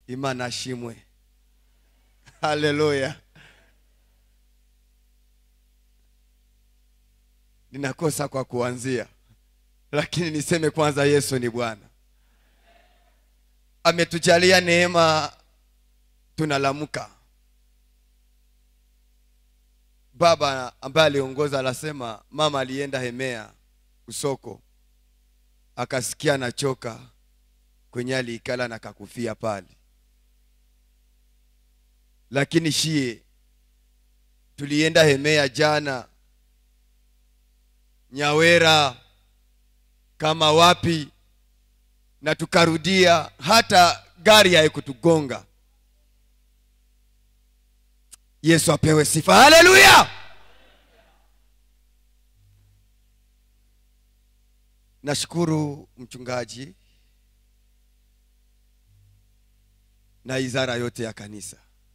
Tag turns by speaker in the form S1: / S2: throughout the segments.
S1: imana ashimwe haleluya ninakosa kwa kuanzia lakini niseme kwanza yesu ni bwana ametujalia neema tunalamuka baba ambaye aliongoza anasema mama alienda hemea usoko akasikia nachoka kwenye aliikala na kakufia pale lakini shie tulienda hemea jana nyawera kama wapi na tukarudia hata gari haikutugonga yesu apewe sifa haleluya nashukuru mchungaji na izara yote ya kanisa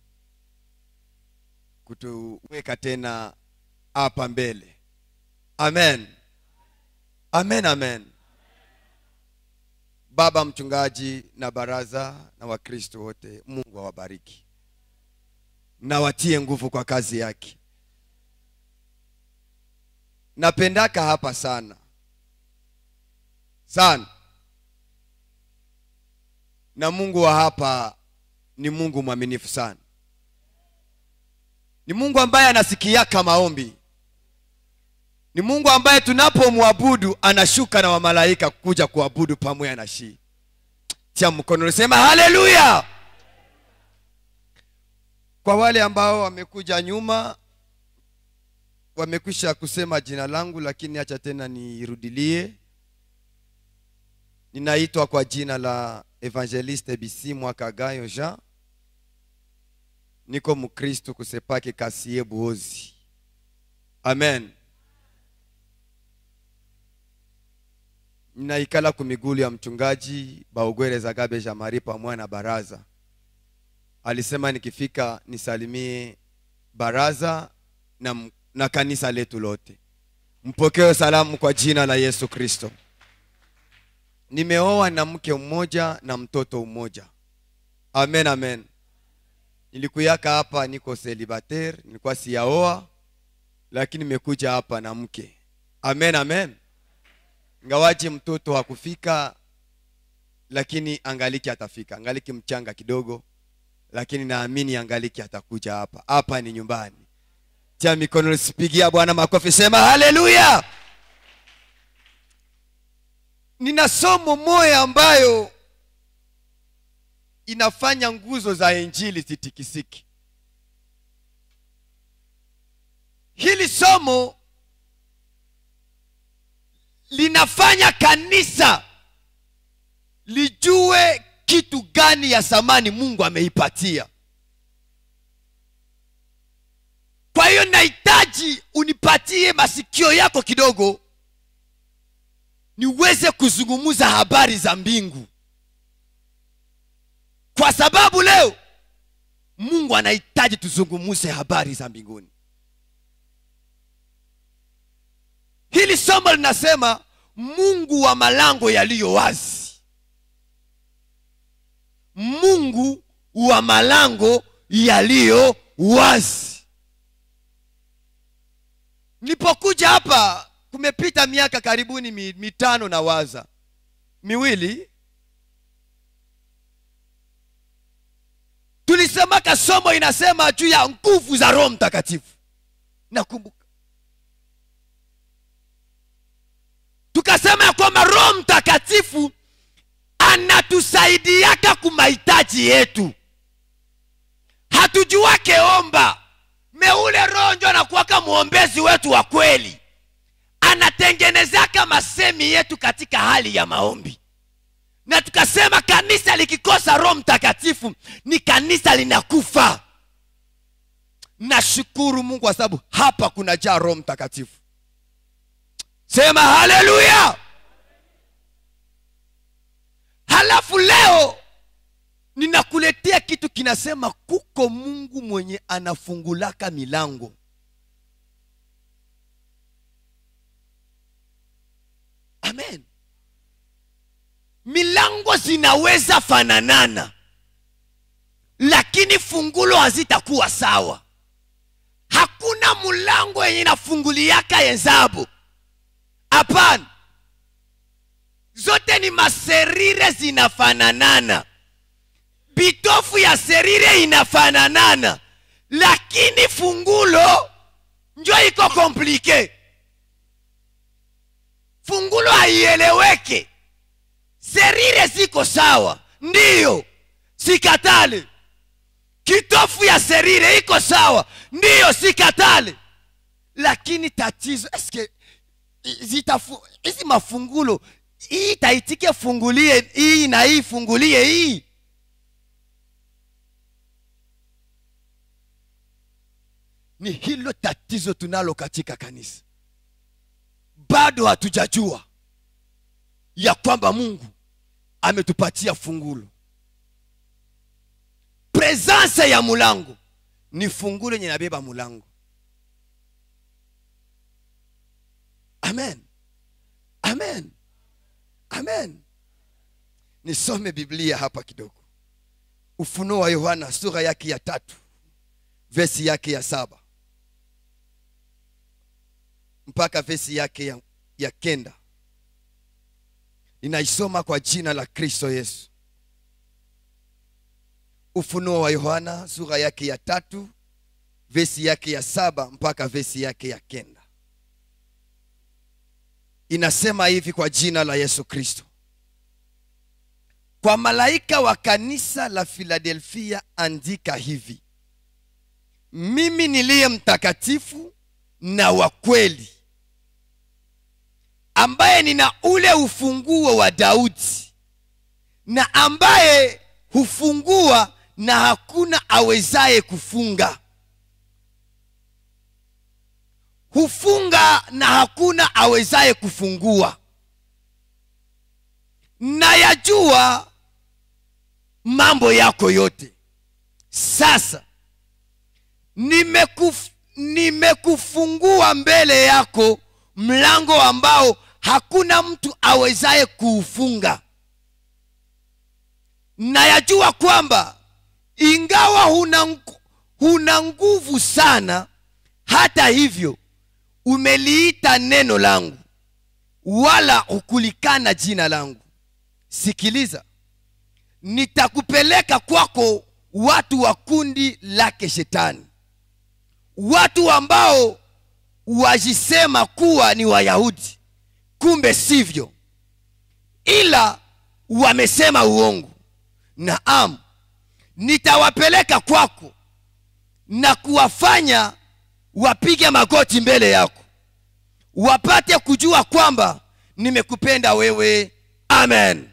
S1: kutuweka tena hapa mbele amen amen amen baba mchungaji na baraza na wakristo wote mungu awabariki na watie nguvu kwa kazi yake napendaka hapa sana sana na mungu wa hapa ni mungu mwaminifu sana ni mungu ambaye anasikiaka maombi ni mungu ambaye tunapomwabudu anashuka na wamalaika kuja kuabudu pamoja na shii tia mkono lisema haleluya kwa wale ambao wamekuja nyuma wamekwisha kusema jina langu lakini acha tena nirudilie ninaitwa kwa jina la evangeliste bisi mwakagayo jean niko mkristu kusepake kasie buozi amen ninaikala kumigulu ya mchungaji baugwere gabe jamari pamoja na baraza alisema nikifika nisalimie baraza na, na kanisa letu lote mpokee salamu kwa jina la yesu kristo nimeoa na mke mmoja na mtoto mmoja amen amen nilikuyaka hapa niko celibatere nilikuwa siyaoa lakini nimekuja hapa na mke amen amen ngawaji mtoto hakufika lakini angaliki atafika angaliki mchanga kidogo lakini naamini angaliki atakuja hapa hapa ni nyumbani tia mikono sipigia bwana makofi sema haleluya nina somo moya ambayo inafanya nguzo za injili zitikisiki hili somo linafanya kanisa lijue kitu gani ya thamani mungu ameipatia kwa hiyo nahitaji unipatie masikio yako kidogo niweze kuzungumza habari za mbingu kwa sababu leo mungu anahitaji tuzungumze habari za mbinguni hili somo linasema mungu wa malango yaliyo wazi mungu wa malango yaliyo wazi nilipokuja hapa kumepita miaka karibuni mi- mitano na waza miwili tulisemaka somo inasema juu ya nguvu za roho mtakatifu nakumbuka tukasema ya kwamba roho mtakatifu anatusaidiaka kumahitaji yetu hatujuake omba meule roho njo anakuwaka mwombezi wetu wa kweli anatengenezaka masemi yetu katika hali ya maombi na tukasema kanisa likikosa roho mtakatifu ni kanisa linakufa nashukuru mungu kwa sababu hapa kunajaa roho mtakatifu sema haleluya halafu leo ninakuletea kitu kinasema kuko mungu mwenye anafungulaka milango amen milango zinaweza fananana lakini fungulo hazitakuwa sawa hakuna mlango yenye inafunguliaka yenzabo hapana zote ni maserire zinafananana bitofu ya serire inafananana lakini fungulo njo iko komplike fungulo haieleweke serire ziko sawa ndiyo sikatale kitofu ya serire iko sawa ndiyo sikatale lakini tatizo eske zitafu hizi mafungulo hii taitike fungulie hii na hii fungulie hii ni hilo tatizo tunalo katika kanisa bado hatujajua ya kwamba mungu ametupatia fungulo presence ya mulango ni fungulo yenye nabeba mulango amen amen amen nisome biblia hapa kidogo ufunuo wa yohana sura yake ya tatu vesi yake ya saba mpaka vesi yake ya, ya kenda ninaisoma kwa jina la kristo yesu ufunuo wa yohana sura yake ya tatu vesi yake ya saba mpaka vesi yake ya kenda inasema hivi kwa jina la yesu kristo kwa malaika wa kanisa la filadelfia andika hivi mimi niliye mtakatifu na wa kweli ambaye nina ule ufunguo wa daudi na ambaye hufungua na hakuna awezaye kufunga hufunga na hakuna awezaye kufungua na yajua mambo yako yote sasa nimekuf, nimekufungua mbele yako mlango ambao hakuna mtu awezaye kuufunga na yajua kwamba ingawa huna, huna nguvu sana hata hivyo umeliita neno langu wala hukulikana jina langu sikiliza nitakupeleka kwako watu wa kundi lake shetani watu ambao wajisema kuwa ni wayahudi kumbe sivyo ila wamesema uongo naam nitawapeleka kwako na kuwafanya wapige magoti mbele yako wapate kujua kwamba nimekupenda wewe amen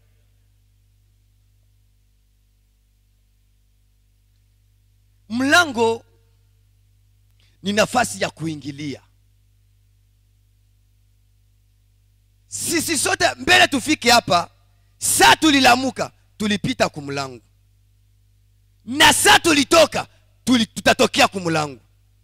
S1: mlango ni nafasi ya kuingilia sisi sote mbele tufike hapa saa tulilamuka tulipita kumlango na saa tulitoka tuli, tutatokea kumlango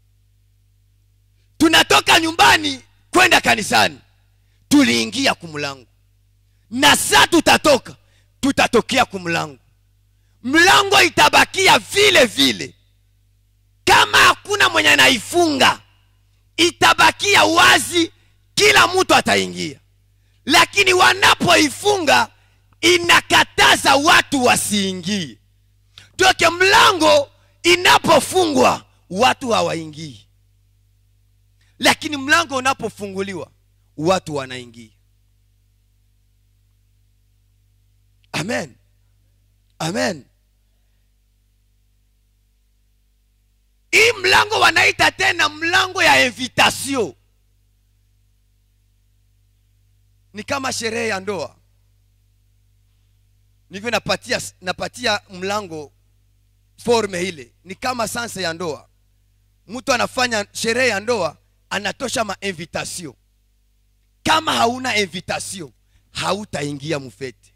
S1: tunatoka nyumbani kwenda kanisani tuliingia kumlango na saa tutatoka tutatokea kumlango mlango itabakia vile vile kama hakuna mwenye anaifunga itabakia wazi kila mtu ataingia lakini wanapoifunga inakataza watu wasiingie toke mlango inapofungwa watu hawaingii lakini mlango unapofunguliwa watu wanaingia amen amen hii mlango wanaita tena mlango ya invitation ni kama sherehe ya ndoa nivyo napatia napatia mlango forme ile ni kama sanse ya ndoa mtu anafanya sherehe ya ndoa anatosha mainvitation kama hauna invitation hautaingia mufete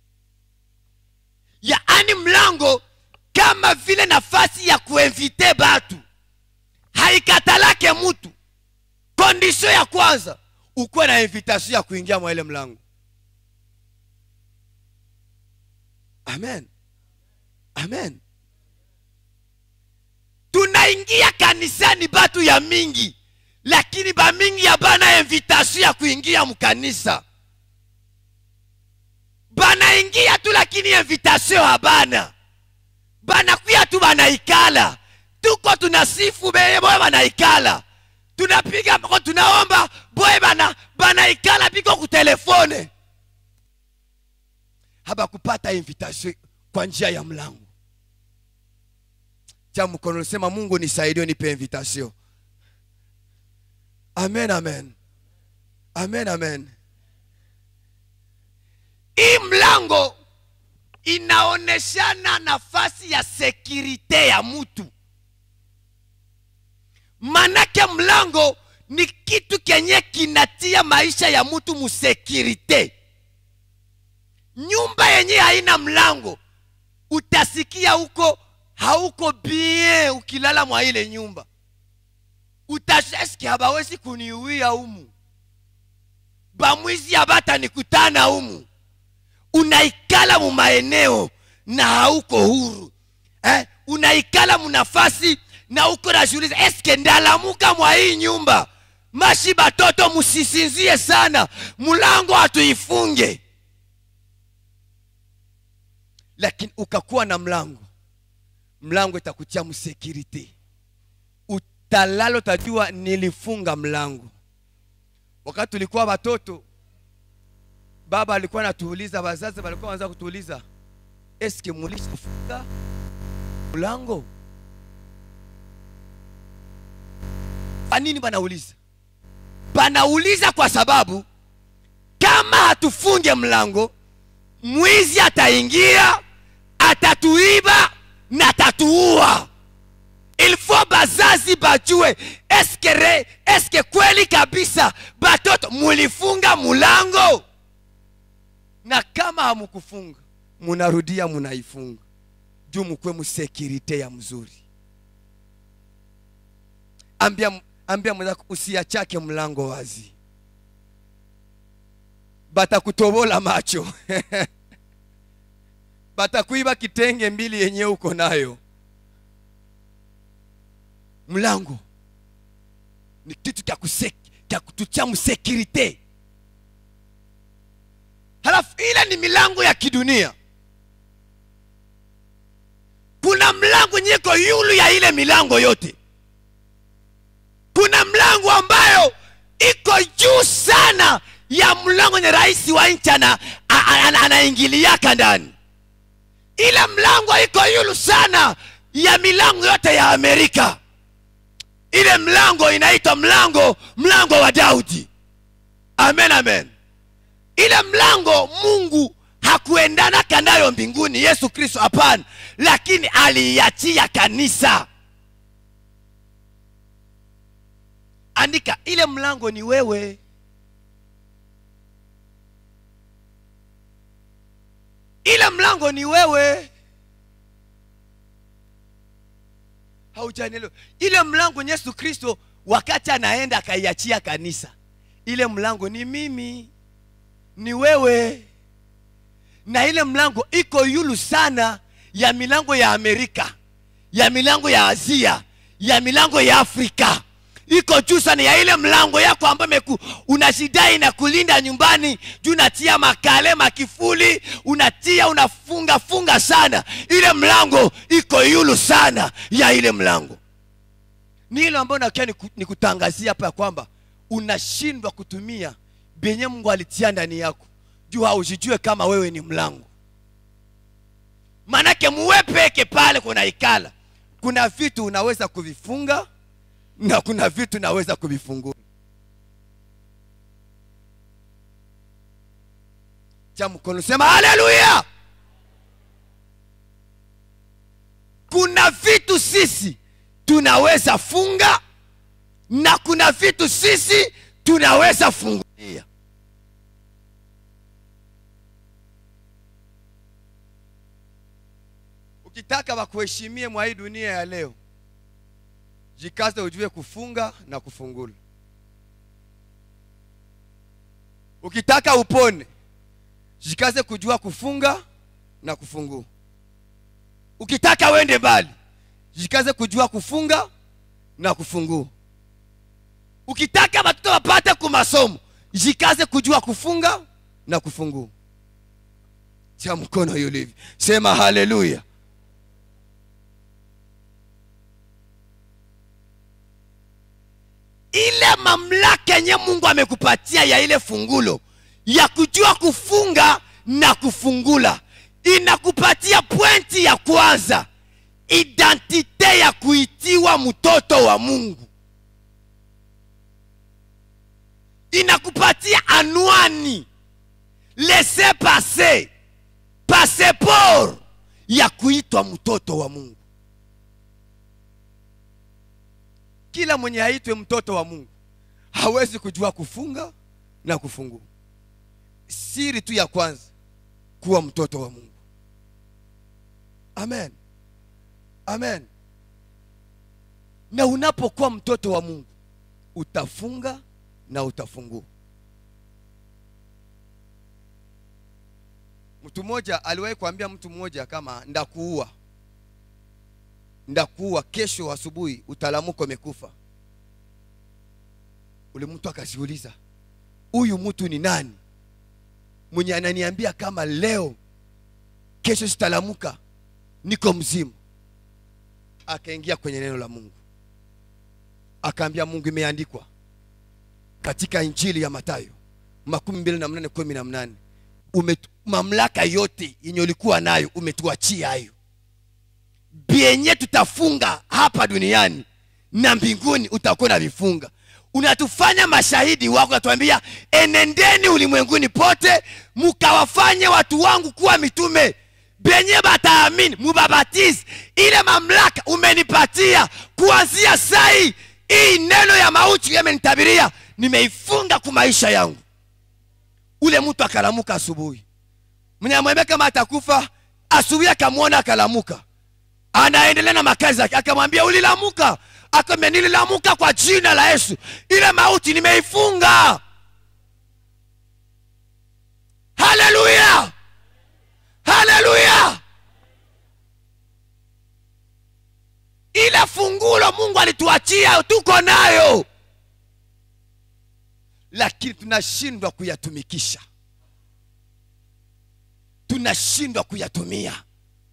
S1: yaani mlango kama vile nafasi ya kuinvite batu haikatalake mtu kondisio ya kwanza ukuwe na invitation ya kuingia mwa ile mlango amen amen banaingia kanisani batu ya mingi lakini bamingi ya bana invitation ya kuingia mkanisa banaingia tu lakini invitation habana banakuya tu banaikala tuko tunasifu beye boye banaikala tunapiga mako tunaomba boye bana banaikala biko kutelefone habakupata invitation kwa njia ya mlango cha mkono sema mungu nisaidie nipe invitation amen amen amen amen hii mlango inaoneshana nafasi ya sekirite ya mtu manake mlango ni kitu kenye kinatia maisha ya mtu musekirite nyumba yenye haina mlango utasikia huko hauko bien ukilala mwa ile nyumba utasheski habawezi kuniuia humu bamwizi abatanikutana humu unaikala mu maeneo na hauko huru eh? unaikala munafasi na uko najiuliza eske ndalamuka mwa hii nyumba mashi batoto musisinzie sana mulango hatuifunge lakini ukakuwa na mlango mlango itakutia msekirite utalala utajua nilifunga mlango wakati tulikuwa watoto baba alikuwa anatuuliza wazazi walikuwa wanaanza kutuuliza eske mulishafunga mlango kwa nini banauliza banauliza kwa sababu kama hatufunge mlango mwizi ataingia atatuiba na atatuua ilfo bazazi bajue eske re eske kweli kabisa batoto mulifunga mulango na kama hamukufunga munarudia munaifunga juu mukwe musekirite ya mzuri ambia ambia mwenzako usiachake mlango wazi batakutobola macho batakuiba kitenge mbili yenye uko nayo mlango ni kitu kya kusek- kya kutucha msekirite halafu ile ni milango ya kidunia kuna mlango nyiko yulu ya ile milango yote kuna mlango ambayo iko juu sana ya mlango nye rais wa nchi ana- a- a- ana- anaingiliaka ndani ile mlango iko yulu sana ya milango yote ya amerika ile mlango inaitwa mlango mlango wa daudi amen amen ile mlango mungu hakuendanaka nayo mbinguni yesu kristo hapana lakini aliiachia kanisa andika ile mlango ni wewe ile mlango ni wewe haujanielewa ile mlango ni yesu kristo wakati anaenda akaiachia kanisa ile mlango ni mimi ni wewe na ile mlango iko yulu sana ya milango ya amerika ya milango ya asia ya milango ya afrika iko juu sana ya ile mlango yako ambayo meku unashidai na kulinda nyumbani juu unatia makale makifuli unatia unafunga funga sana ile mlango iko yulu sana ya ile mlango ni ile ambayo nakia nikutangazia hapa ya kwamba unashindwa kutumia benye mungu alitia ndani yako juu haujijue kama wewe ni mlango manake muwe peke pale kuna ikala kuna vitu unaweza kuvifunga na kuna vitu naweza kuvifungua cha mkono sema haleluya kuna vitu sisi tunaweza funga na kuna vitu sisi tunaweza fungulia ukitaka wakuheshimie mwa hii dunia ya leo jikaze ujue kufunga na kufungula ukitaka upone jikaze kujua kufunga na kufungua ukitaka wende mbali jikaze kujua kufunga na kufungua ukitaka watoto wapate kumasomo jikaze kujua kufunga na kufungua cha mkono yulivi sema haleluya ile mamlaka yenye mungu amekupatia ya ile fungulo ya kujua kufunga na kufungula inakupatia pwenti ya kwanza identite ya kuitiwa mtoto wa mungu inakupatia anwani lese pase paseport ya kuitwa mtoto wa mungu kila mwenye aitwe mtoto wa mungu hawezi kujua kufunga na kufungua siri tu ya kwanza kuwa mtoto wa mungu amen amen na unapokuwa mtoto wa mungu utafunga na utafungua mtu mmoja aliwahi kuambia mtu mmoja kama ndakuua ndakuua kesho asubuhi utalamuko umekufa ule mtu akajiuliza huyu mtu ni nani mwenye ananiambia kama leo kesho sitalamuka niko mzima akaingia kwenye neno la mungu akaambia mungu imeandikwa katika injili ya matayo makumi mbili na mnane kumi na mnane Umetu, mamlaka yote yenye ulikuwa nayo umetuachia hayo vyenye tutafunga hapa duniani na mbinguni utakuwa na vifunga unatufanya mashahidi wako natuambia enendeni ulimwenguni pote mukawafanye watu wangu kuwa mitume benye bataamini mubabatizi ile mamlaka umenipatia kuanzia sai hii neno ya mauti yamenitabiria nimeifunga ku maisha yangu ule mtu akalamuka asubuhi mnyamwambia kama atakufa asubuhi akamwona akalamuka anaendelea na makazi yake akamwambia ulilamuka akamwambia nililamuka kwa jina la yesu ile mauti nimeifunga haleluya haleluya ile fungulo mungu alituachia tuko nayo lakini tunashindwa kuyatumikisha tunashindwa kuyatumia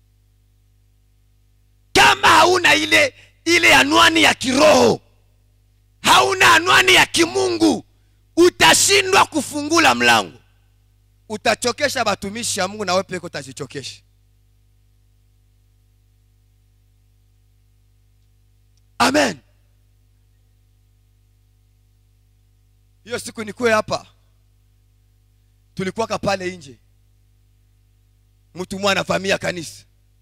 S1: kama hauna ile ile anwani ya kiroho hauna anwani ya kimungu utashindwa kufungula mlango utachokesha batumishi ya mungu na wewe peke utajichokesha amen hiyo siku nikuwe hapa tulikuwaka pale nje mtu mwana famia kanisa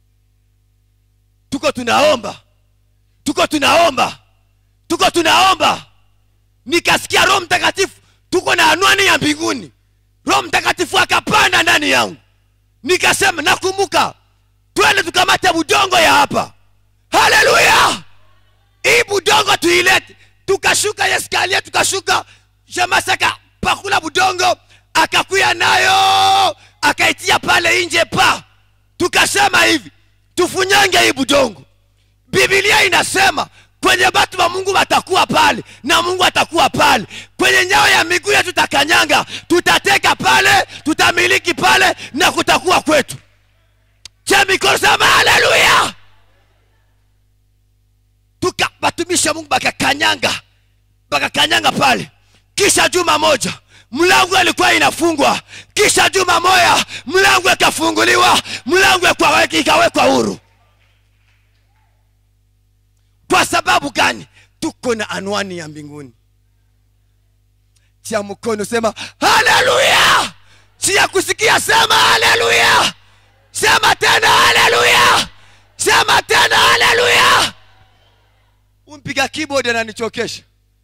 S1: tuko tunaomba tuko tunaomba tuko tunaomba nikasikia roho mtakatifu tuko na anwani ya mbinguni roho mtakatifu akapanda ndani yangu nikasema nakumbuka twende tukamate budongo ya hapa haleluya hii budongo tuilete tukashuka yeskalia tukashuka shamasaka pakula budongo akakuya nayo akaitia pale nje pa tukasema hivi tufunyange hii budongo bibilia inasema kwenye batu wa mungu watakuwa pale na mungu atakuwa pale kwenye nyao ya miguu yetu tutakanyanga tutateka pale tutamiliki pale na kutakuwa kwetu cha mikono sema haleluya tuka batumisha mungu bakakanyanga bakakanyanga pale kisha juma moja mlango ilikuwa inafungwa kisha juma moya mlango ikafunguliwa mlango ikawekwa huru kwa sababu gani tuko na anwani ya mbinguni cha mkono sema haleluya si ya kusikia sema haleluya sema tena haleluya sema tena haleluya umpiga keyboard ananichokesha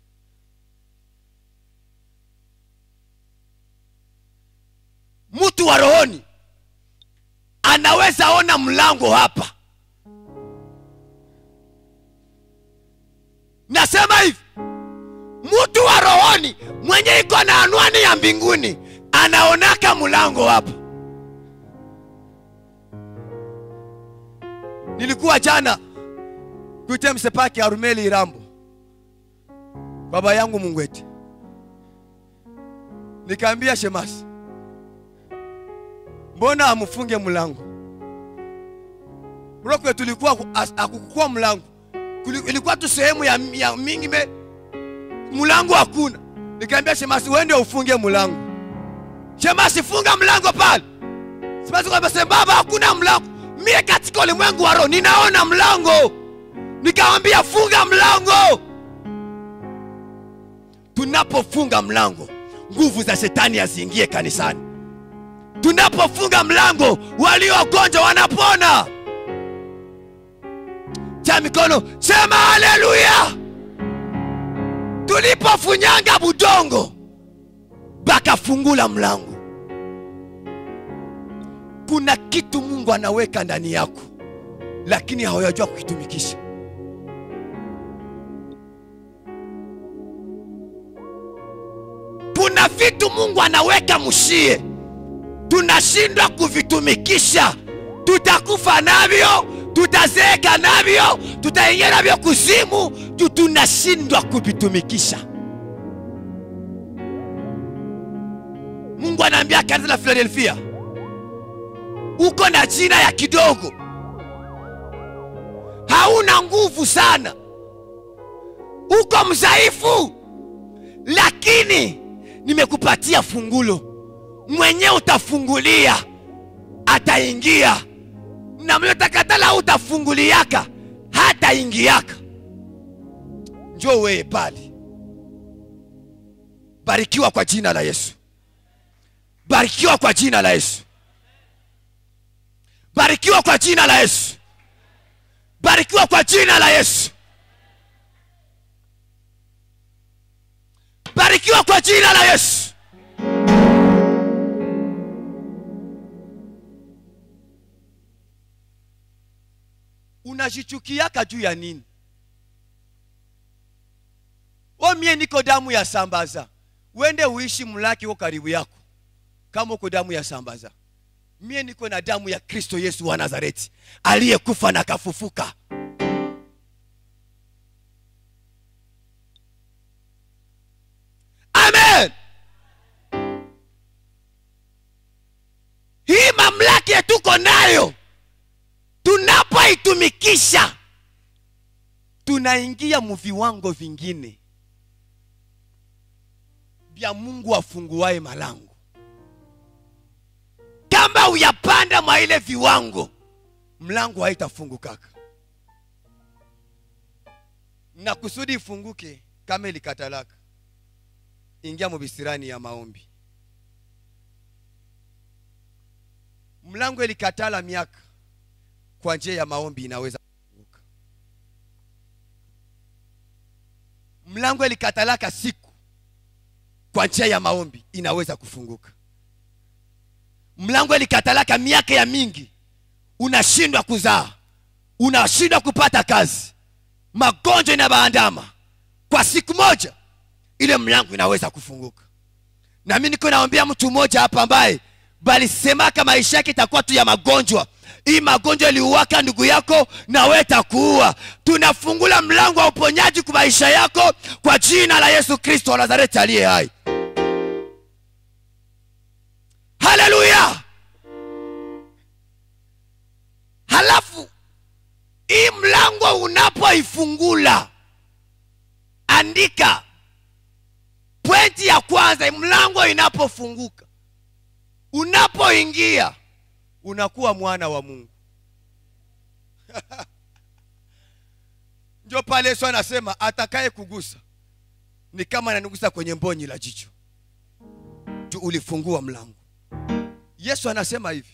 S1: mtu wa rohoni anaweza ona mlango hapa nasema hivi mtu wa rohoni mwenye iko na anwani ya mbinguni anaonaka mlango hapa nilikuwa jana kuite msepaki arumeli irambo baba yangu mungwete nikaambia shemasi mbona amufunge mlango mrokwe tulikuwa ku- as- akukukua mlango Kuli- ilikuwa tu sehemu ya, ya mingi me mlango hakuna nikaambia shemasi wende ufunge mlango shemasi funga mlango pale shemasi kwamba baba hakuna mlango mie katika ulimwengu wa roho ninaona mlango nikamwambia funga mlango tunapofunga mlango nguvu za shetani haziingie kanisani tunapofunga mlango waliogonjwa wanapona cha mikono sema haleluya tulipofunyanga budongo bakafungula mlango kuna kitu mungu anaweka ndani yako lakini hawajua kukitumikisha kuna vitu mungu anaweka mshie tunashindwa kuvitumikisha tutakufa navyo tutazeeka navyo tutaingia navyo kuzimu juu tunashindwa kuvitumikisha mungu anaambia kanisa la filadelfia uko na jina ya kidogo hauna nguvu sana uko mzaifu lakini nimekupatia fungulo mwenyewe utafungulia ataingia na mliotakatala utafunguliaka hataingiaka njo weye pale barikiwa kwa jina la yesu barikiwa kwa jina la yesu barikiwa kwa jina la yesu barikiwa kwa jina la yesu barikiwa kwa jina la yesu unajichukiaka juu ya nini o mie niko damu ya sambaza wende uishi mlaki uko karibu yako kama uko damu ya sambaza mie niko na damu ya kristo yesu wa nazareti aliyekufa na kafufuka amen hii mamlaka yetu tuko nayo tunapoitumikisha tunaingia mu viwango vingine vya mungu afunguaye malango kama uyapanda mwa ile viwango mlango haitafungukaka na kusudi ifunguke kama ilikatalaka ingia mubisirani ya maombi mlango ilikatala miaka kwa njia ya maombi inaweza kufunguka mlango ilikatalaka siku kwa njia ya maombi inaweza kufunguka mlango ilikatalaka miaka ya mingi unashindwa kuzaa unashindwa kupata kazi magonjwa inabaandama kwa siku moja ile mlango inaweza kufunguka na mi niko naombea mtu mmoja hapa ambaye balisemaka maisha yake itakuwa tu ya magonjwa hii magonjwa iliuwaka ndugu yako na we takuua tunafungula mlango wa uponyaji kwa maisha yako kwa jina la yesu kristo wa nazareti aliye hai haleluya halafu hii mlango unapoifungula andika pointi ya kwanza mlango inapofunguka unapoingia unakuwa mwana wa mungu ndio pale yesu anasema atakaye kugusa ni kama ananigusa kwenye mbonyi la jicho tu ulifungua mlango yesu anasema hivi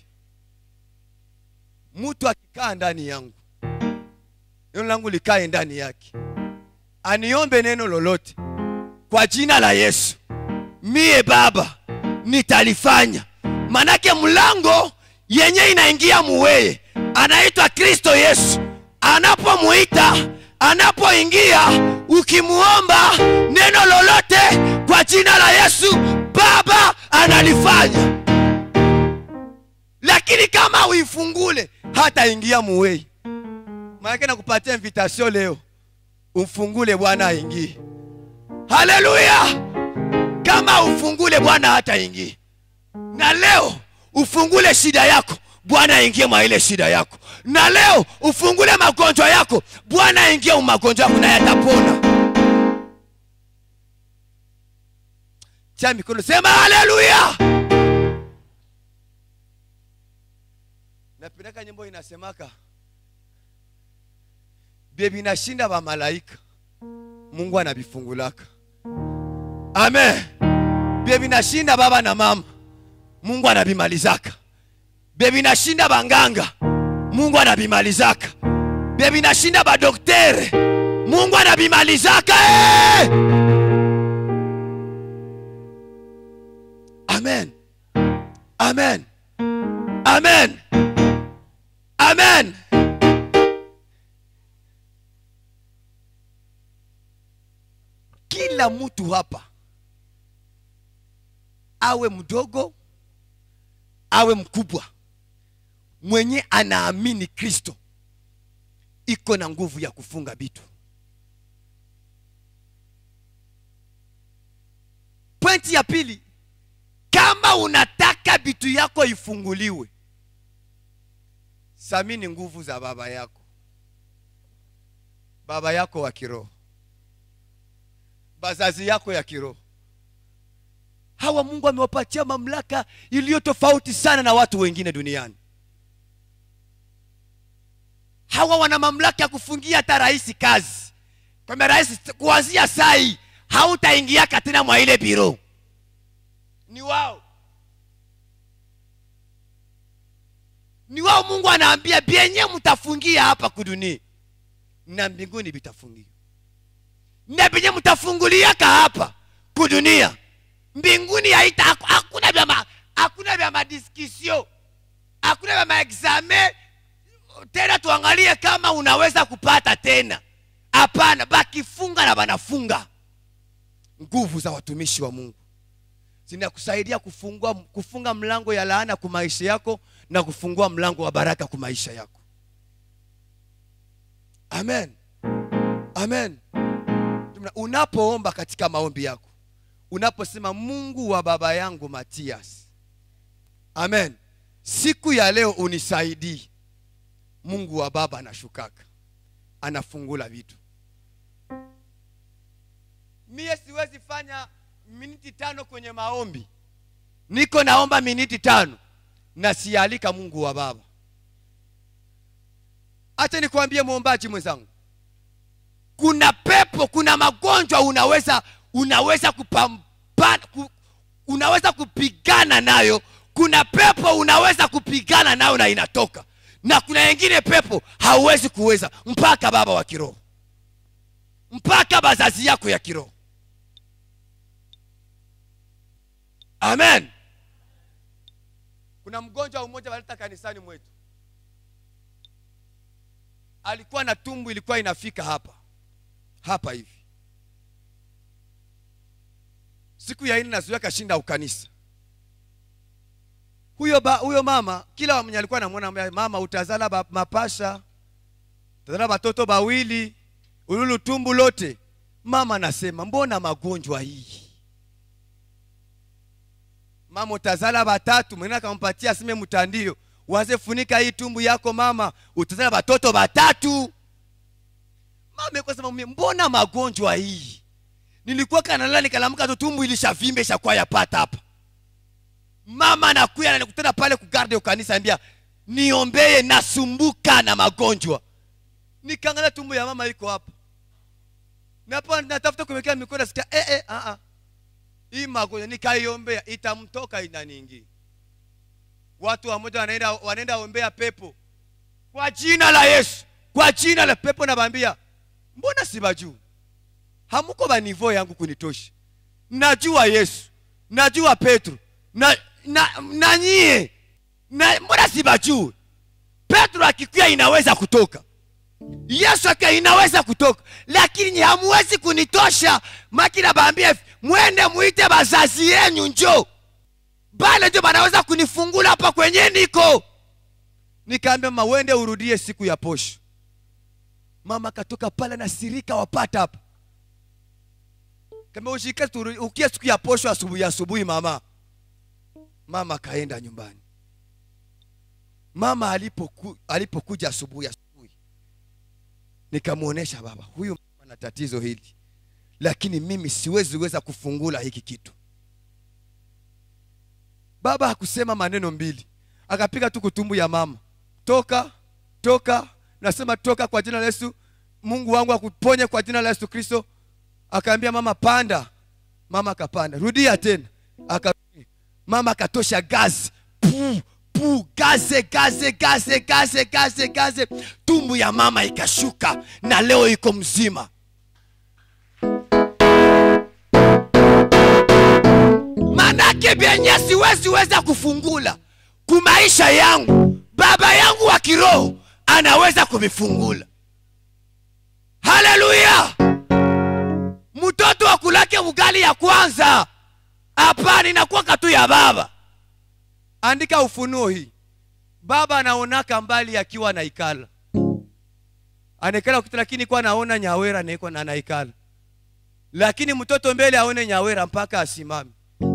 S1: mtu akikaa ndani yangu neno langu likae ndani yake aniombe neno lolote kwa jina la yesu mie baba nitalifanya manake mlango yenye inaingia muweye anaitwa kristo yesu anapomuita anapoingia ukimuomba neno lolote kwa jina la yesu baba analifanya lakini kama uifungule hataingia muwei maanake nakupatia invitation leo umfungule bwana aingie haleluya kama ufungule bwana hata ingie na leo ufungule shida yako bwana aingie mwa ile shida yako na leo ufungule magonjwa yako bwana aingie mu magonjwa yako na yatapona cha mikono sema haleluya napendaka nyimbo inasemaka bye binashinda bamalaika mungu anabifungulaka amen bye binashinda baba na mama mungu anabimalizaka bye binashinda banganga mungu anabimalizaka bye binashinda badoktere mungu anabimalizaka hey! amen amen amen amen kila mtu hapa awe mdogo awe mkubwa mwenye anaamini kristo iko na nguvu ya kufunga vitu pointi ya pili kama unataka vitu yako ifunguliwe samini nguvu za baba yako baba yako wa kiroho bazazi yako ya kiroho hawa mungu amewapatia mamlaka iliyo tofauti sana na watu wengine duniani hawa wana mamlaka ya kufungia hata rahisi kazi kwamba rahisi kuanzia sai hautaingiaka tena mwa ile biro ni wao ni wao mungu anaambia vyenye mtafungia hapa kudunia na mbinguni vitafungia na vyenye mtafunguliaka hapa kudunia mbinguni haita hakuna vya ma, hakuna vya madiskisio hakuna vya maexame tena tuangalie kama unaweza kupata tena hapana bakifunga na banafunga nguvu za watumishi wa mungu zinakusaidia kufungua kufunga mlango ya laana kwa maisha yako na kufungua mlango wa baraka kwa maisha yako amen amen unapoomba katika maombi yako unaposema mungu wa baba yangu matias amen siku ya leo unisaidii mungu wa baba anashukaka anafungula vitu mie siwezi fanya miniti tano kwenye maombi niko naomba miniti tano na sialika mungu wa baba hacha nikwambie mwombaji mwenzangu kuna pepo kuna magonjwa unaweza unaweza kupambana ku, unaweza kupigana nayo kuna pepo unaweza kupigana nayo na inatoka na kuna wengine pepo hauwezi kuweza mpaka baba wa kiroho mpaka bazazi yako ya kiroho amen kuna mgonjwa mmoja waleta kanisani mwetu alikuwa na tumbu ilikuwa inafika hapa hapa hivi siku ya ine nazuia kashinda ukanisa huyo ba, huyo mama kila mwenye alikuwa namwona mama utazala ba, mapasha utazala batoto bawili ululu tumbu lote mama anasema mbona magonjwa hii mama utazala batatu mwingine akampatia asime mtandio waze funika hii tumbu yako mama utazala batoto batatu mama ikosema mbona magonjwa hii nilikuwa kanalala nikalamuka tu tumbu ilishavimbe ishakuwa yapata hapa mama anakuya nanikutana pale kugarde ukanisa ambia niombeye nasumbuka na magonjwa nikaangalia tumbu ya mama iko hapa napo natafuta kuwekea mikono nasikia eh, eh, ah, ah. hii magonjwa nikaiombea itamtoka inaniingia watu wamoja wanaenda wanaenda ombea pepo kwa jina la yesu kwa jina la pepo nabambia mbona sibajuu hamuko banivo yangu kunitosha najua yesu najua petro na, na, na nyie na, mbona sibajuu petro akikuya inaweza kutoka yesu akiwa inaweza kutoka lakini hamuwezi kunitosha makina baambia mwende muite bazazi yenyu njo bale njo banaweza kunifungula hapa kwenye niko nikaambia mama wende urudie siku ya posho mama katoka pale na sirika wapata hapa kama ushike turu- ukie siku ya posho asubuhi asubuhi mama mama akaenda nyumbani mama alipoku, alipokuja asubuhi asubuhi nikamwonyesha baba huyu mama ana tatizo hili lakini mimi siwezi weza kufungula hiki kitu baba hakusema maneno mbili akapiga tu kutumbu ya mama toka toka nasema toka kwa jina la yesu mungu wangu akuponye kwa jina la yesu kristo akaambia mama panda mama akapanda rudia tena aka mama akatosha gazi pu pu gaze gaze gaze gaze gaze gaze tumbu ya mama ikashuka na leo iko mzima manake vyenye siwezi weza kufungula kumaisha yangu baba yangu wa kiroho anaweza kuvifungula haleluya mtoto wa kulake ugali ya kwanza hapana inakuwa tu ya baba andika ufunuo hii baba anaonaka mbali akiwa naikala anaikala kitu lakini kwa naona nyawera naiko na naikala lakini mtoto mbele aone nyawera mpaka asimame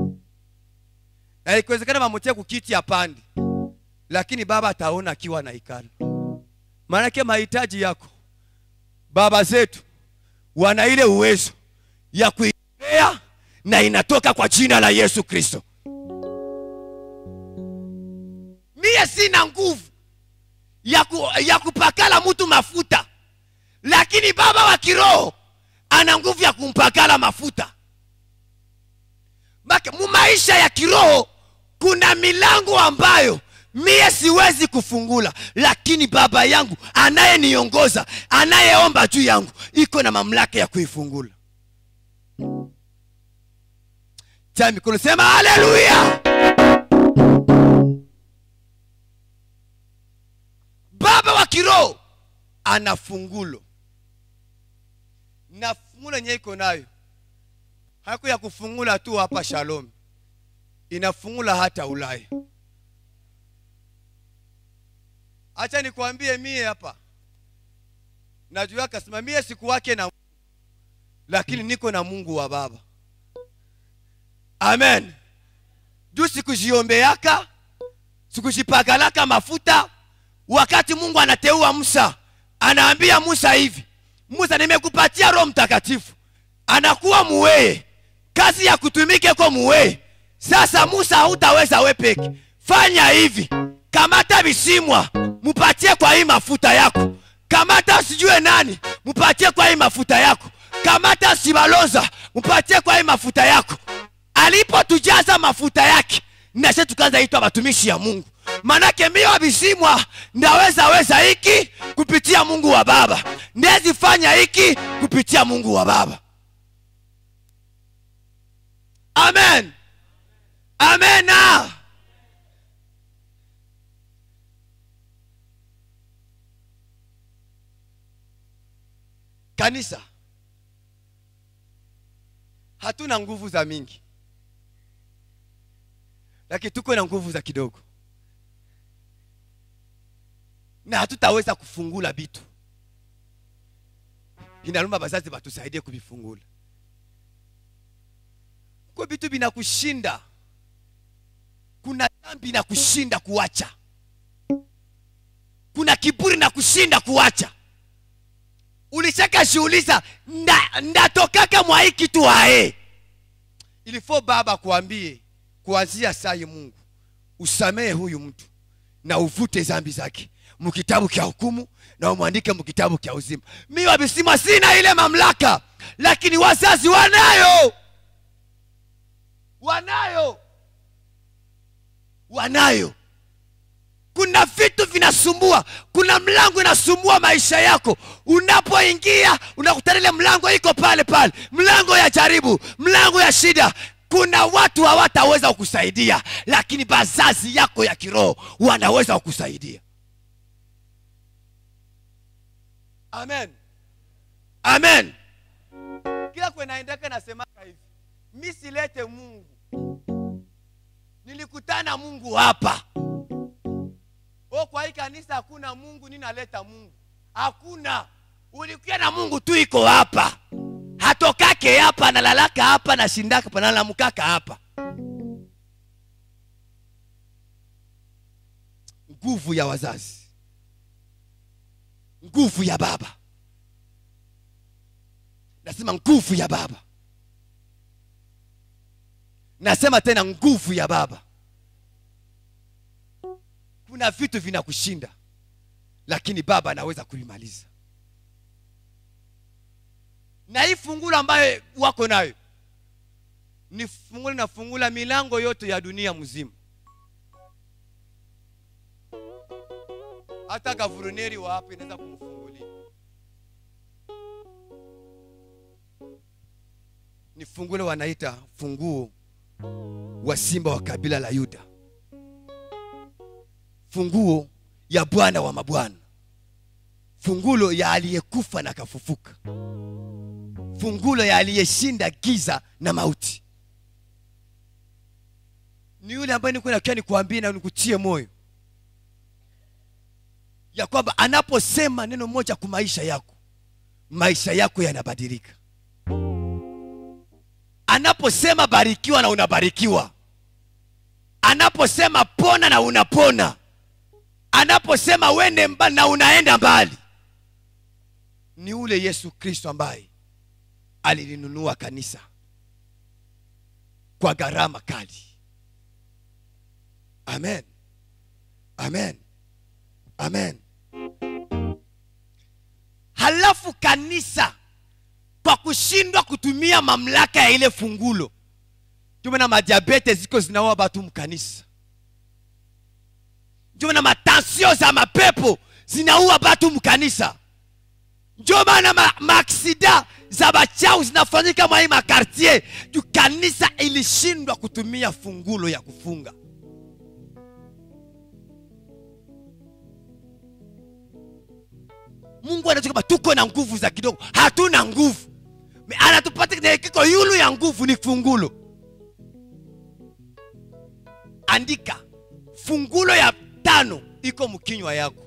S1: na ikiwezekana mamutie kukiti apandi lakini baba ataona akiwa naikala maanake mahitaji yako baba zetu wana ile uwezo ya kuipea na inatoka kwa jina la yesu kristo mie sina nguvu ya, ku, ya kupakala mtu mafuta lakini baba wa kiroho ana nguvu ya kumpakala mafuta Maka- mu maisha ya kiroho kuna milango ambayo mie siwezi kufungula lakini baba yangu anayeniongoza anayeomba juu yangu iko na mamlaka ya kuifungula cha mikono sema haleluya baba wa kiroho ana fungulo na fungulo yenyewe iko nayo haiko ya kufungula tu hapa shalom inafungula hata ulaya acha nikwambie mie hapa najua akasema mie siku wake na lakini niko na mungu wa baba amen juu sikujiombeaka sikujipakalaka mafuta wakati mungu anateua musa anaambia musa hivi musa nimekupatia roho mtakatifu anakuwa muweye kazi ya kutumike kwa muweye sasa musa hautaweza we peke fanya hivi kamata visimwa mupatie kwa hii mafuta yako kamata sijue nani mupatie kwa hii mafuta yako kamata sibalonza mupatie kwa hii mafuta yako alipotujaza mafuta yake nase tukaanza itwa watumishi ya mungu manake mio visimwa ndaweza weza hiki kupitia mungu wa baba ndezifanya hiki kupitia mungu wa baba amen amena kanisa hatuna nguvu za mingi lakini tuko na nguvu za kidogo na hatutaweza kufungula vitu inalomba bazazi batusaidie kuvifungula ko vitu vinakushinda kuna dhambi na kushinda kuacha kuna kiburi na kushinda kuacha ulishaka shiuliza nda, ndatokaka mwa hii kitu hae ilifo baba kuambie kuanzia sai mungu usamehe huyu mtu na uvute zambi zake mukitabu kya hukumu na umwandike mukitabu kya uzima mi wabisima sina ile mamlaka lakini wazazi wanayo wanayo wanayo kuna vitu vinasumbua kuna mlango inasumbua maisha yako unapoingia unakutana ile mlango iko pale pale mlango ya jaribu mlango ya shida kuna watu hawataweza kukusaidia lakini bazazi yako ya kiroho wanaweza kukusaidia amen amen kila kwenaendeka nasemaka hivi mi silete mungu nilikutana mungu hapa o kwa hii kanisa hakuna mungu ninaleta mungu hakuna ulikuwa na mungu tu iko hapa atokake hapa analalaka hapa nashindaka hapa nalamkaka hapa nguvu ya wazazi nguvu ya baba nasema nguvu ya baba nasema tena nguvu ya baba kuna vitu vinakushinda lakini baba anaweza kulimaliza na hii fungulo ambayo wako nayo ni fungulo inafungula milango yote ya dunia mzima hata gavurneri wa hapa inaweza kumfungulia ni fungulo wanaita funguo wa simba wa kabila la yuda funguo ya bwana wa mabwana fungulo ya aliyekufa na kafufuka fungulo ya aliyeshinda giza na mauti ni yule ambaye niko nakia nikuambie na nikutie moyo ya kwamba anaposema neno moja kwa maisha yako maisha yako yanabadilika anaposema barikiwa na unabarikiwa anaposema pona na unapona anaposema wende mbali na unaenda mbali ni ule yesu kristo ambaye alilinunua kanisa kwa gharama kali amen amen amen halafu kanisa kwa kushindwa kutumia mamlaka ya ile fungulo tumena madiabete ziko zinaua batu mkanisa ndio na matansio za mapepo zinaua batu mkanisa ndio maana ma, maaksida za bachau zinafanyika mwa hii makartier juu kanisa ilishindwa kutumia fungulo ya kufunga mungu anajua kama tuko na nguvu za kidogo hatuna nguvu Me- anatupatia kiko yulu ya nguvu ni fungulo andika fungulo ya tano iko mkinywa yako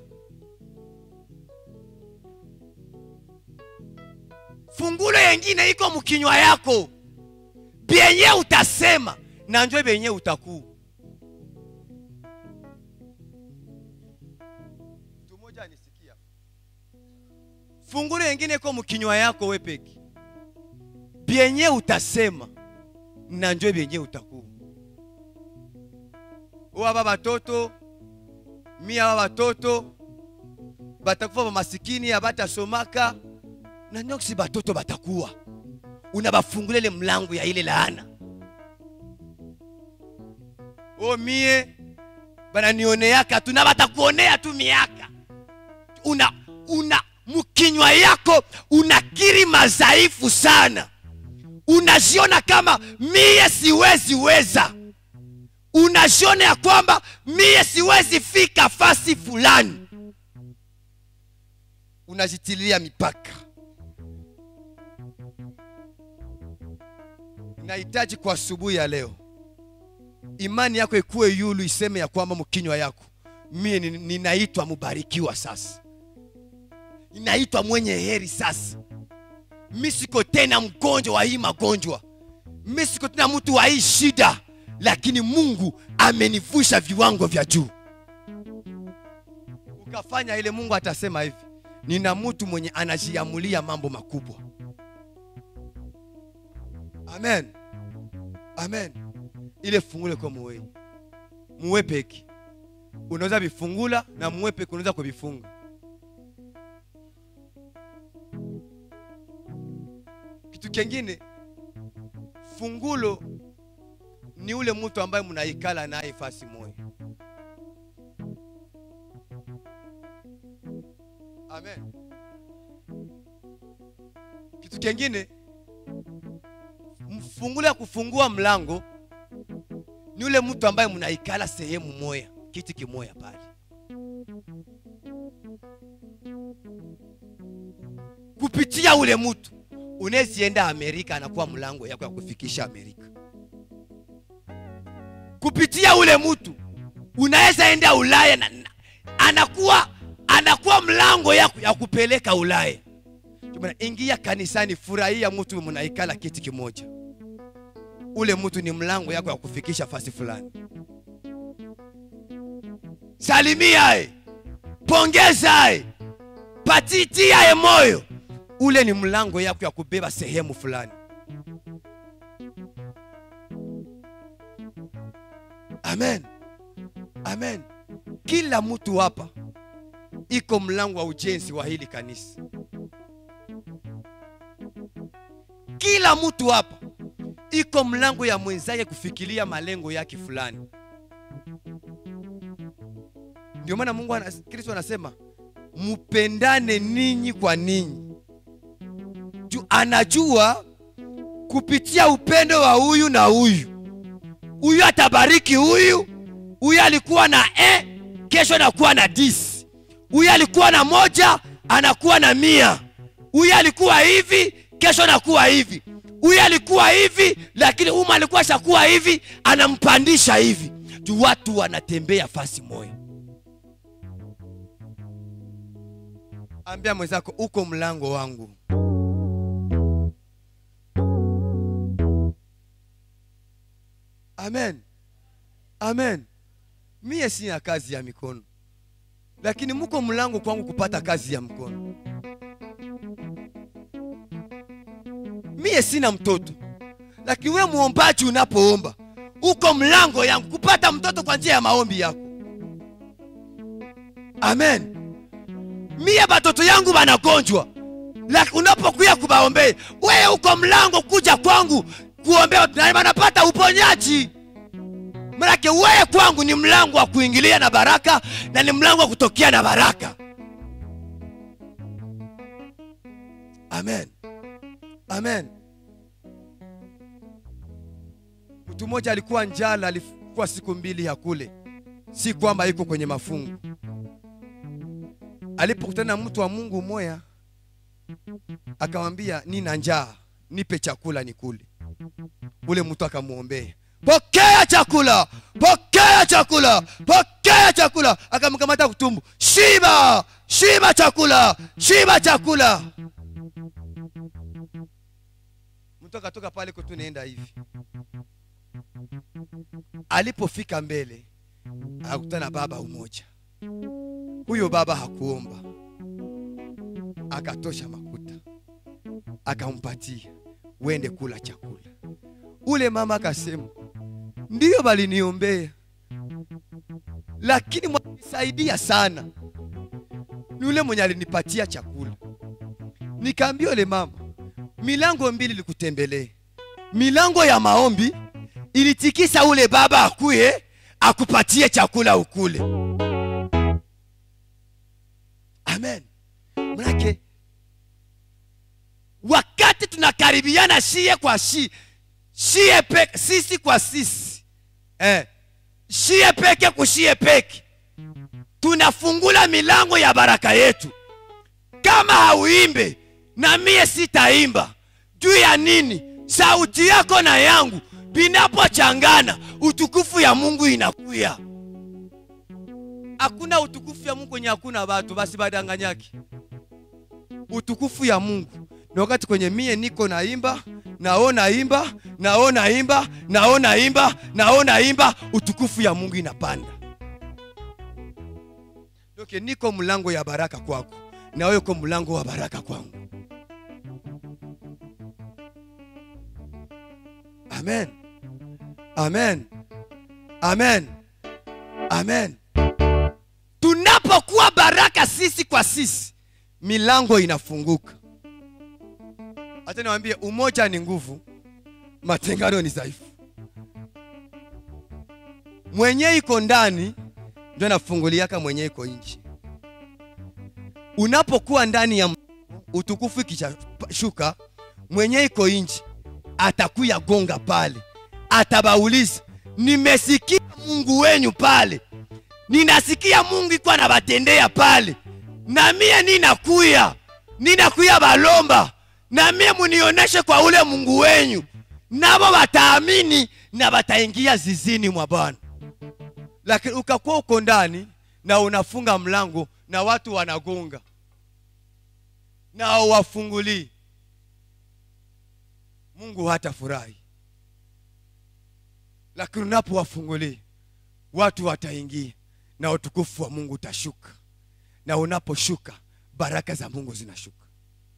S1: fungulo yengine iko mkinywa yako byenye utasema na njo byenye utakuwa mtu mmoja anisikia fungulo yengine iko mkinywa yako we peki byenye utasema na njo byenye utakuwa aba batoto mi aba batoto batakufa bamasikini abatasomaka na nyoksi batoto batakuwa unabafungula ile mlango ya ile laana o mie bananioneaka tu na batakuonea tu miaka una una mkinywa yako unakiri madhaifu sana unajiona kama mie siwezi weza unajiona ya kwamba mie siwezi fika fasi fulani unajitilia mipaka nahitaji kwa asubuhi ya leo imani yako ikuwe yulu iseme ya kwamba mkinywa yako mie ni- ninaitwa mubarikiwa sasa ninaitwa mwenye heri sasa mi siko tena mgonjwa wa hii magonjwa mi siko tena mtu wa hii shida lakini mungu amenivusha viwango vya juu ukafanya ile mungu atasema hivi nina mtu mwenye anajiamulia mambo makubwa amen amen ile fungule kwa muwe muwe peki unaweza vifungula na muwe peki unaweza kuvifunga kitu kingine fungulo ni ule mtu ambaye mnaikala naye fasi moja amen kitu kingine fungulo ya kufungua mlango ni ule mtu ambaye mnaikala sehemu moya kiti kimoya pale kupitia ule mtu unezienda amerika anakuwa mlango yako ya kufikisha amerika kupitia ule mtu unaweza enda ulaya na, na, anakuwa anakuwa mlango yako ya kupeleka ulaya Bwana, ingia kanisani, furahia mtu mnaikala kiti kimoja. Ule mtu ni mlango yako ya kufikisha fasi fulani. Salimia e, pongeza e, patitia e moyo. Ule ni mlango yako ya kubeba sehemu fulani. Amen, amen. Kila mtu hapa iko mlango wa ujenzi wa hili kanisa. Kila mtu hapa iko mlango ya mwenzake kufikiria malengo yake fulani. Ndio maana Mungu ana, Kristo anasema mupendane ninyi kwa ninyi, juu anajua kupitia upendo wa huyu na huyu, huyu atabariki huyu. Huyu alikuwa na e, kesho anakuwa na disi. Huyu alikuwa na moja, anakuwa na mia. Huyu alikuwa hivi, kesho anakuwa hivi. Huyu alikuwa hivi, lakini uma alikuwa shakuwa hivi, anampandisha hivi. Juu watu wanatembea fasi moja. Ambia mwenzako uko mlango wangu. Amen, amen. Mie sina kazi ya mikono, lakini muko mlango kwangu kupata kazi ya mkono. Mie sina mtoto, lakini we muombaji, unapoomba uko mlango yangu kupata mtoto kwa njia ya maombi yako. Amen. Mie batoto yangu banagonjwa, lakini unapokuya kubaombea, wewe uko mlango kuja kwangu kuombea, na banapata uponyaji. Manake wewe kwangu ni mlango wa kuingilia na baraka na ni mlango wa kutokea na baraka. Amen, amen. Mtu mmoja alikuwa njala, alikuwa siku mbili hakule, si kwamba iko kwenye mafungu. Alipokutana na mtu wa Mungu moya, akamwambia nina njaa, nipe chakula nikule. Ule mtu akamwombea pokea chakula, pokea chakula, pokea chakula. Akamkamata kutumbu, shiba, shiba chakula, shiba chakula. Mtu akatoka pale kwetu, naenda hivi. Alipofika mbele, akakutana baba umoja. Huyo baba hakuomba, akatosha makuta, akampatia, wende kula chakula. Ule mama akasema ndiyo baliniombea, lakini mwanisaidia sana ni ule mwenye alinipatia chakula. Nikaambia ule mama, milango mbili likutembelee. Milango ya maombi ilitikisa ule baba akuye akupatie chakula ukule. Amen. Manake wakati tunakaribiana shie kwa shie shie peke, sisi kwa sisi eh, shie peke kushie peke, tunafungula milango ya baraka yetu. Kama hauimbe na mie sitaimba. Juu ya nini? Sauti yako na yangu binapochangana, utukufu ya Mungu inakuya. Hakuna utukufu ya Mungu kwenye hakuna watu, basi badanganyaki. Utukufu ya Mungu ni wakati kwenye mie niko naimba naona imba naona imba naona imba naona imba, utukufu ya Mungu inapanda. Okay, niko mlango ya baraka kwako na wewe uko mlango wa baraka kwangu. Amen, amen, amen, amen. Tunapokuwa baraka sisi kwa sisi, milango inafunguka. Acha niwaambie, umoja ni nguvu, matengano ni dhaifu. Mwenye iko ndani ndio anafunguliaka mwenye iko nje. Unapokuwa ndani ya utukufu, ikishuka mwenye iko nje atakuya gonga pale, atabauliza nimesikia Mungu wenyu pale, ninasikia Mungu iko anabatendea pale, na mie ninakuya ninakuya balomba na mie munioneshe kwa ule Mungu wenyu, nabo bataamini na bataingia zizini mwa Bwana. Lakini ukakuwa uko ndani na unafunga mlango na watu wanagonga, na hauwafungulii mungu hatafurahi lakini unapowafungulia watu wataingia na utukufu wa mungu utashuka na unaposhuka baraka za mungu zinashuka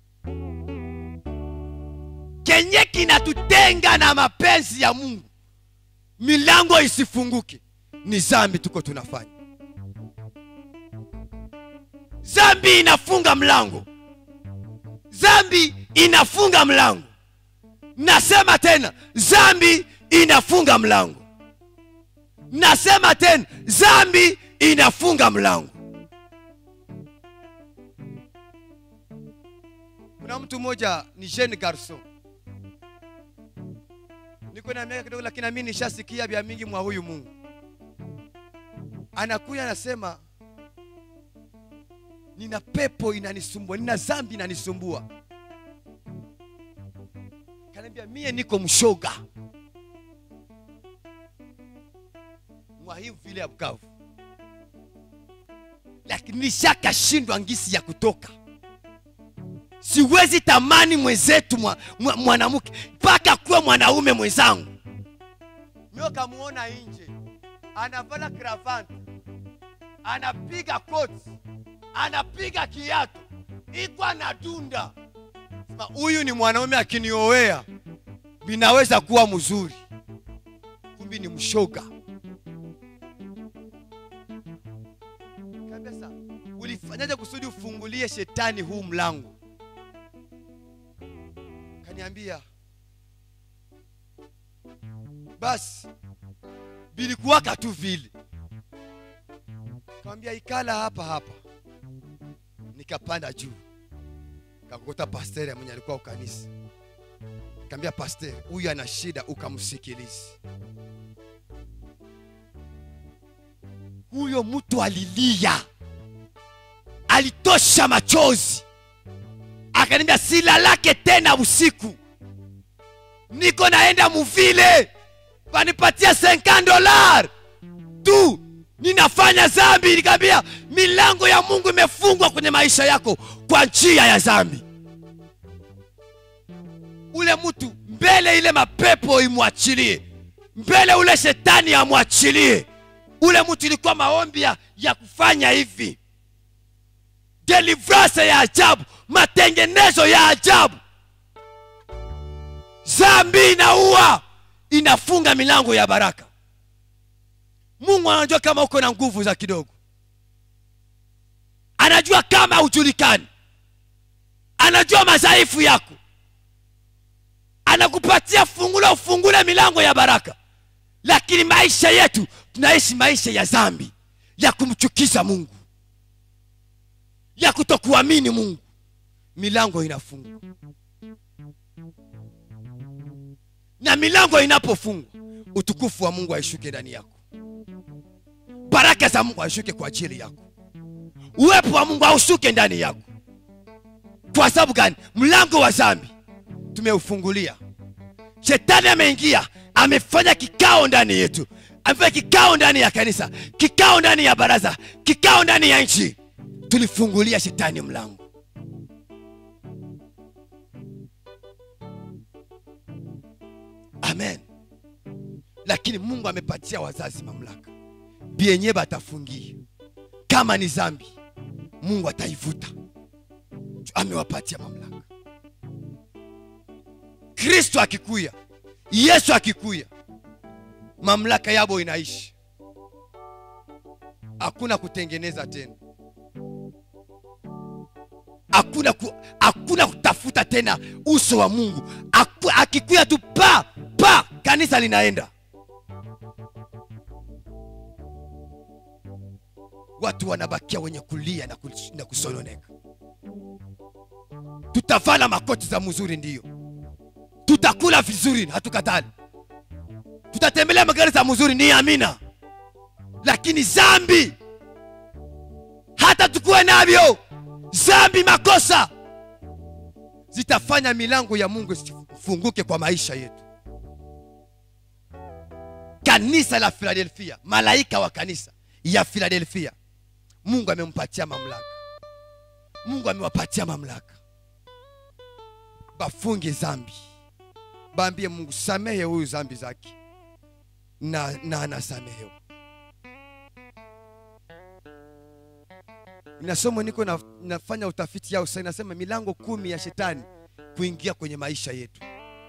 S1: kenye kinatutenga na mapenzi ya mungu milango isifunguke ni zambi tuko tunafanya zambi inafunga mlango zambi inafunga mlango nasema tena zambi inafunga mlango nasema tena zambi inafunga mlango kuna mtu mmoja ni jeune garson niko na miaka kidogo lakini nami nishasikia vya mingi mwa huyu mungu anakuya anasema nina pepo inanisumbua nina zambi inanisumbua kaniambia mie niko mshoga mwa hii vile ya bukavu lakini nishakashindwa ngisi ya kutoka siwezi tamani mwenzetu mwa- mwa- mwanamke mpaka kuwa mwanaume mwenzangu mio kamuona nje anavala kravati anapiga koti anapiga kiatu iko anadunda Sema, huyu ni mwanaume akiniowea vinaweza kuwa mzuri kumbi ni mshoga kabisa ulifanyaje kusudi ufungulie shetani huu mlango kaniambia basi bilikuwaka tu vile kawambia ikala hapa hapa nikapanda juu kakukuta pasteri mwenye alikuwa ukanisa kaambia pasteri huyu ana shida ukamsikilizi huyo mtu alilia alitosha machozi akaniambia silalake tena usiku niko naenda muvile panipatia 50 dolar tu ninafanya zambi nikaambia milango ya mungu imefungwa kwenye maisha yako kwa njia ya zambi ule mtu mbele ile mapepo imwachilie mbele ule shetani amwachilie ule mtu ilikuwa maombi ya, ya kufanya hivi delivrance ya ajabu matengenezo ya ajabu zambi inaua inafunga milango ya baraka mungu anajua kama uko na nguvu za kidogo anajua kama hujulikani anajua madhaifu yako anakupatia fungulo ufungule milango ya baraka lakini maisha yetu tunaishi maisha ya zambi ya kumchukiza mungu ya kutokuamini mungu milango inafungwa na milango inapofungwa utukufu wa mungu aishuke ndani yako baraka za mungu aishuke kwa ajili yako uwepo wa mungu aushuke ndani yako kwa sababu gani mlango wa zambi tumeufungulia shetani ameingia amefanya kikao ndani yetu amefanya kikao ndani ya kanisa kikao ndani ya baraza kikao ndani ya nchi tulifungulia shetani mlango amen lakini mungu amepatia wazazi mamlaka bienye batafungia kama ni zambi mungu ataivuta amewapatia mamlaka kristo akikuya yesu akikuya mamlaka yabo inaishi hakuna kutengeneza tena hakuna ku, hakuna kutafuta tena uso wa mungu Aku, akikuya tu pa pa kanisa linaenda watu wanabakia wenye kulia na, kus, na kusononeka tutavala makoti za mzuri ndiyo tutakula vizuri hatukatali tutatembelea magari za mzuri ni amina lakini zambi hata tukuwe navyo zambi makosa zitafanya milango ya mungu isifunguke kwa maisha yetu kanisa la filadelfia malaika wa kanisa ya filadelfia mungu amempatia mamlaka mungu amewapatia mamlaka bafunge zambi baambie mungu samehe huyu zambi zake na, na anasamehewa inasoma niko na, nafanya utafiti yao sasa inasema milango kumi ya shetani kuingia kwenye maisha yetu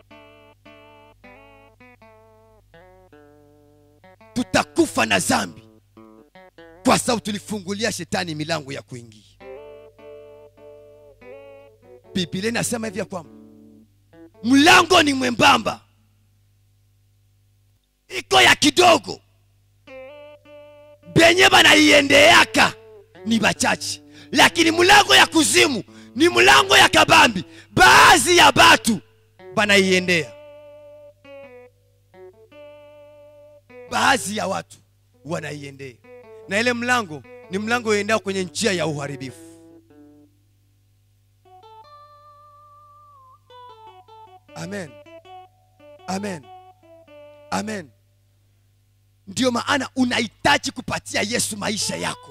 S1: tutakufa na zambi kwa sababu tulifungulia shetani milango ya kuingia biblia inasema hivi ya kwamba mlango ni mwembamba iko ya kidogo benye banaiendeaka ni bachache lakini mlango ya kuzimu ni mlango ya kabambi baadhi ya batu banaiendea baadhi ya watu wanaiendea na ile mlango ni mlango uendao kwenye njia ya uharibifu amen amen amen ndio maana unahitaji kupatia yesu maisha yako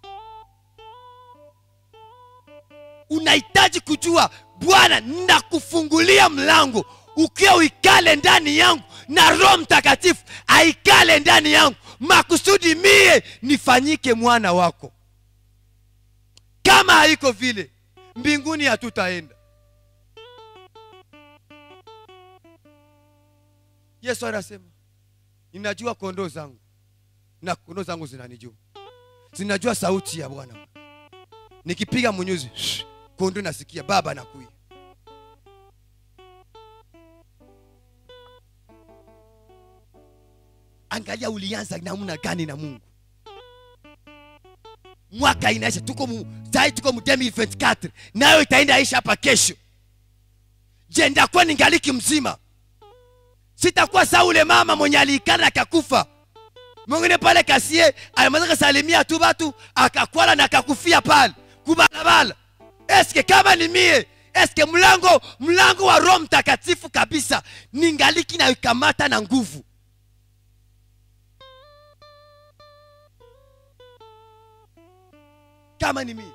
S1: unahitaji kujua bwana nakufungulia mlango ukiwa uikale ndani yangu na roho mtakatifu aikale ndani yangu makusudi mie nifanyike mwana wako kama haiko vile mbinguni hatutaenda yesu anasema ninajua kondoo zangu na kondoo zangu zinanijua zinajua sauti ya bwana nikipiga munyuzi shh, kondoo nasikia baba nakuya angalia ulianza namna gani na mungu mwaka inaisha tuko mu, sai tuko mu 2024 nayo itaenda isha hapa kesho je ndakuwa ningaliki mzima sitakuwa saa ule mama mwenye aliikana akakufa mwingine pale kasie alimaliza kasalimia tu batu akakwala na akakufia pale kubalabala eske kama ni mie eske mlango mlango wa roho mtakatifu kabisa ningaliki naikamata na nguvu kama ni mie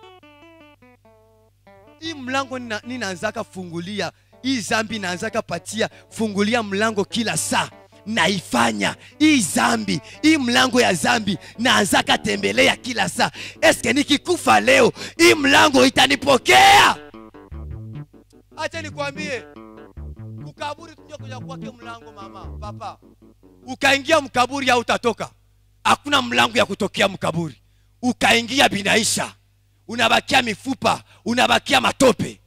S1: hii mlango nina- ninaanzaka fungulia hii zambi naanzaka patia fungulia mlango kila saa naifanya hii zambi hii mlango ya zambi naanzaka tembelea kila saa eske nikikufa leo hii mlango itanipokea acha nikwambie kukaburi tuja kuja kwake mlango mama papa ukaingia mkaburi hautatoka hakuna mlango ya kutokea mkaburi ukaingia binaisha unabakia mifupa unabakia matope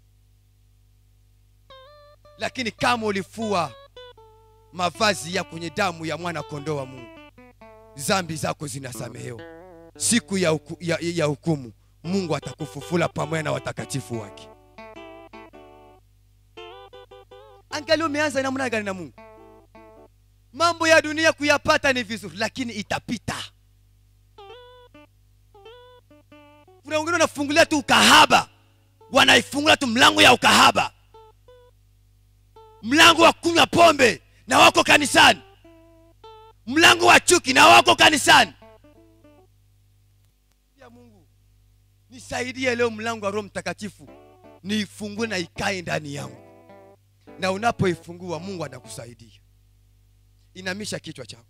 S1: lakini kama ulifua mavazi ya kwenye damu ya mwana kondoo wa mungu zambi zako zinasamehewa siku ya, huku, ya, ya hukumu mungu atakufufula pamoja na watakatifu wake angali umeanza namna gani na mungu mambo ya dunia kuyapata ni vizuri lakini itapita kuna wengine wanafungulia tu ukahaba wanaifungulia tu mlango ya ukahaba mlango wa kunywa pombe na wako kanisani mlango wa chuki na wako kanisani ya mungu nisaidie leo mlango wa roho mtakatifu niifungue na ikae ndani yangu na unapoifungua mungu atakusaidia inamisha kichwa chako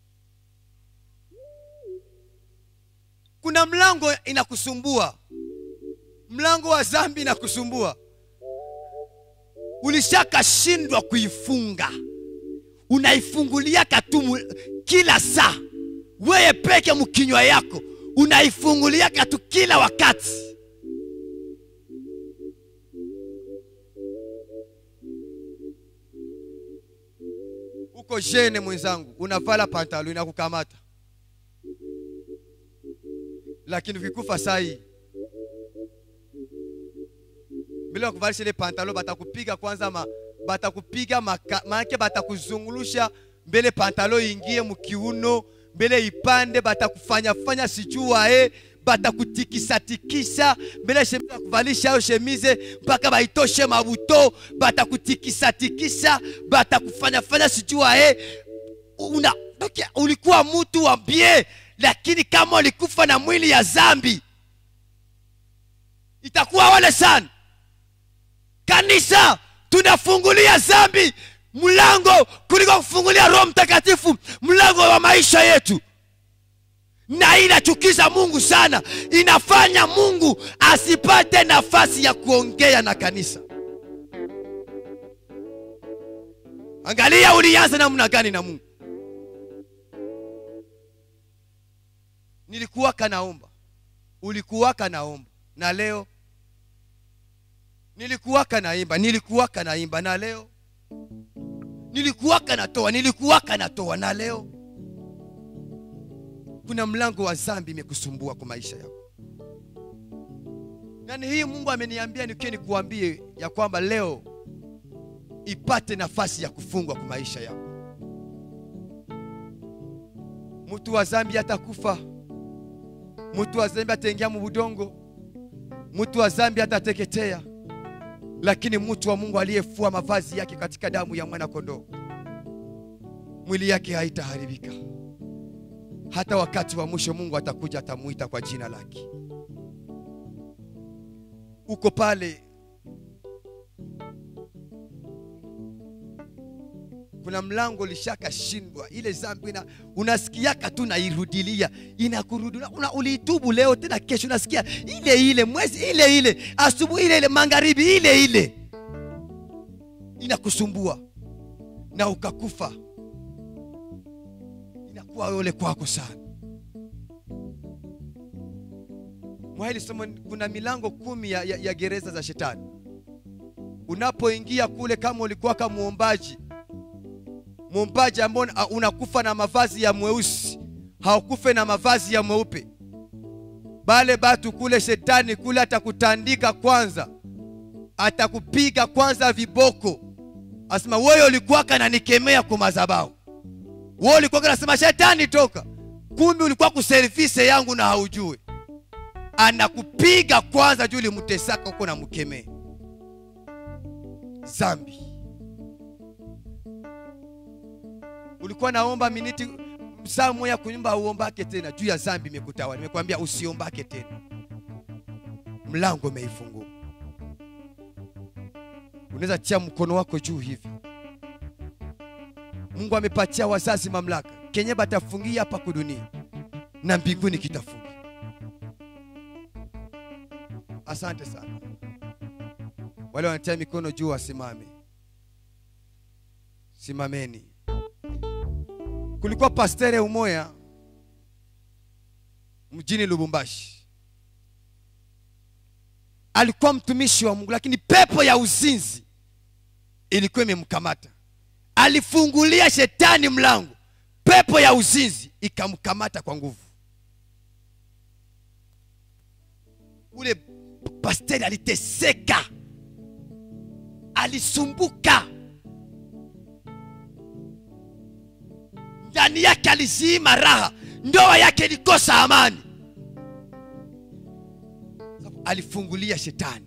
S1: kuna mlango inakusumbua mlango wa zambi inakusumbua ulishakashindwa kuifunga unaifungulia katumu kila saa weye peke mkinywa yako unaifungulia katu kila wakati uko jene mwenzangu unavala pantalo inakukamata lakini ukikufa sai bila ya kuvalisha ile pantalo batakupiga kwanza ma, batakupiga maka- maanake batakuzungulusha mbele pantalo ingie mkiuno mbele ipande batakufanya fanya sijua e batakutikisa-tikisa mbele shemize kuvalisha ayo shemize mpaka baitoshe mabuto batakutikisa-tikisa batakufanya fanya sijua e una okay, ulikuwa mtu wa bie lakini kama ulikufa na mwili ya zambi itakuwa wale sana kanisa tunafungulia zambi mlango kuliko kufungulia roho mtakatifu mlango wa maisha yetu na hii inachukiza mungu sana inafanya mungu asipate nafasi ya kuongea na kanisa angalia ulianza namna gani na mungu nilikuwaka naomba ulikuwaka naomba na leo nilikuwaka naimba nilikuwaka naimba na leo nilikuwaka natoa nilikuwaka natoa na leo kuna mlango wa zambi imekusumbua kwa maisha yako nani hii mungu ameniambia nikie nikuambie ya kwamba leo ipate nafasi ya kufungwa kwa maisha yako mtu wa zambi atakufa mtu wa zambi ataingia mu budongo mtu wa zambi atateketea lakini mtu wa mungu aliyefua mavazi yake katika damu ya mwana kondoo mwili yake haitaharibika hata wakati wa mwisho mungu atakuja atamuita kwa jina lake uko pale kuna mlango lishakashindwa ile zambi ina, unasikiaka tu nairudilia inakurudia una, uliitubu leo tena kesho unasikia ile ile mwezi ile ile asubuhi ile ile magharibi ile ile inakusumbua na ukakufa inakuwa ole kwako sana mwahili somo kuna milango kumi ya, ya, ya gereza za shetani unapoingia kule kama ulikuwa kama muombaji muombaji ambao unakufa na mavazi ya mweusi haukufe na mavazi ya mweupe bale batu kule shetani kule atakutandika kwanza atakupiga kwanza viboko asema wewe ulikuwaka nanikemea kwa madhabahu wewe ulikuwa nasema shetani toka kumbe ulikuwa kuservise yangu na haujui anakupiga kwanza juu ulimtesaka huko na mkemee zambi ulikuwa naomba miniti saa moya kunyumba uombake tena juu ya zambi imekutawala nimekwambia usiombake tena mlango umeifungua unaweza tia mkono wako juu hivi mungu amepatia wazazi mamlaka kenye batafungia hapa kudunia na mbinguni kitafungia asante sana wale wanatia mikono juu wasimame simameni kulikuwa pastere umoya mjini lubumbashi alikuwa mtumishi wa mungu lakini pepo ya uzinzi ilikuwa imemkamata alifungulia shetani mlango pepo ya uzinzi ikamkamata kwa nguvu ule pasteri aliteseka alisumbuka ndani yake aliziima raha ndoa yake ilikosa amani alifungulia shetani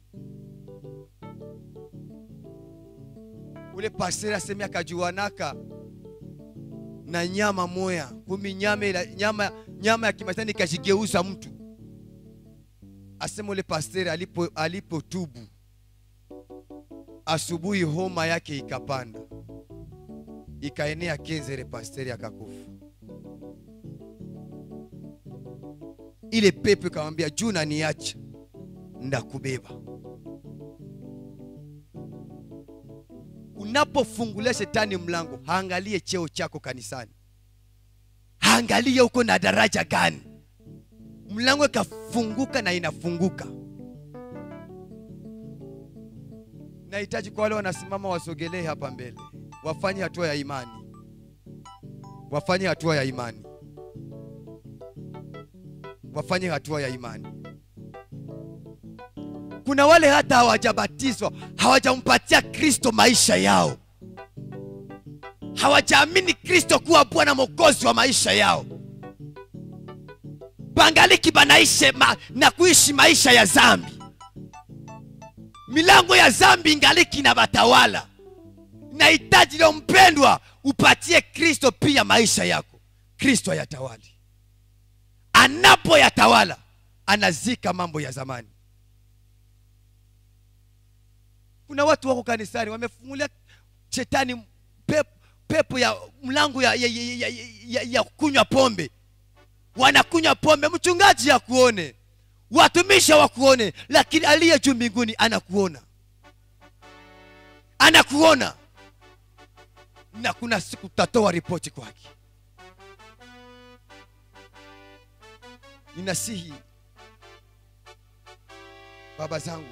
S1: ule pasteri aseme akajuanaka na nyama moya kumi nyama, ila- nyama, nyama ya kimatani ikajigeuza mtu asema ule pasteri alipo alipotubu asubuhi homa yake ikapanda ikaenea kenzere pasteri akakufa ile pepo ikamwambia juu naniacha ndakubeba unapofungulia shetani mlango haangalie cheo chako kanisani haangalie uko na daraja gani mlango ikafunguka na inafunguka nahitaji kwa wale wanasimama wasogelee hapa mbele wafanye hatua ya imani wafanye hatua ya imani wafanye hatua ya imani kuna wale hata hawajabatizwa hawajampatia kristo maisha yao hawajaamini kristo kuwa bwana mwokozi wa maisha yao bangaliki banaishi ma, na kuishi maisha ya zambi milango ya zambi ingaliki na batawala nahitaji leo mpendwa upatie kristo pia maisha yako kristo ayatawali anapoyatawala anazika mambo ya zamani kuna watu wako kanisani wamefungulia shetani pepo, pepo ya mlango ya, ya, ya, ya, ya, ya kunywa pombe wanakunywa pombe mchungaji akuone watumishi wakuone lakini aliye juu mbinguni anakuona anakuona na kuna siku utatoa ripoti kwake ninasihi baba zangu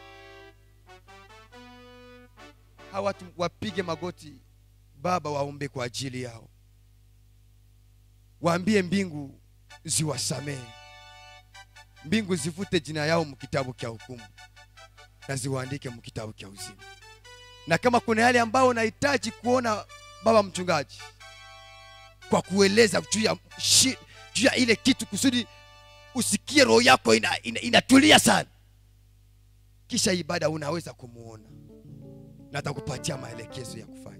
S1: hawa watu wapige magoti baba waombe kwa ajili yao waambie mbingu ziwasamehe mbingu zivute jina yao mkitabu cha hukumu na ziwaandike mkitabu cha uzima na kama kuna yale ambayo unahitaji kuona baba mchungaji kwa kueleza juu ya shi- juu ya ile kitu kusudi usikie roho yako inatulia ina, ina inatulia sana kisha ibada unaweza kumuona na atakupatia maelekezo ya kufanya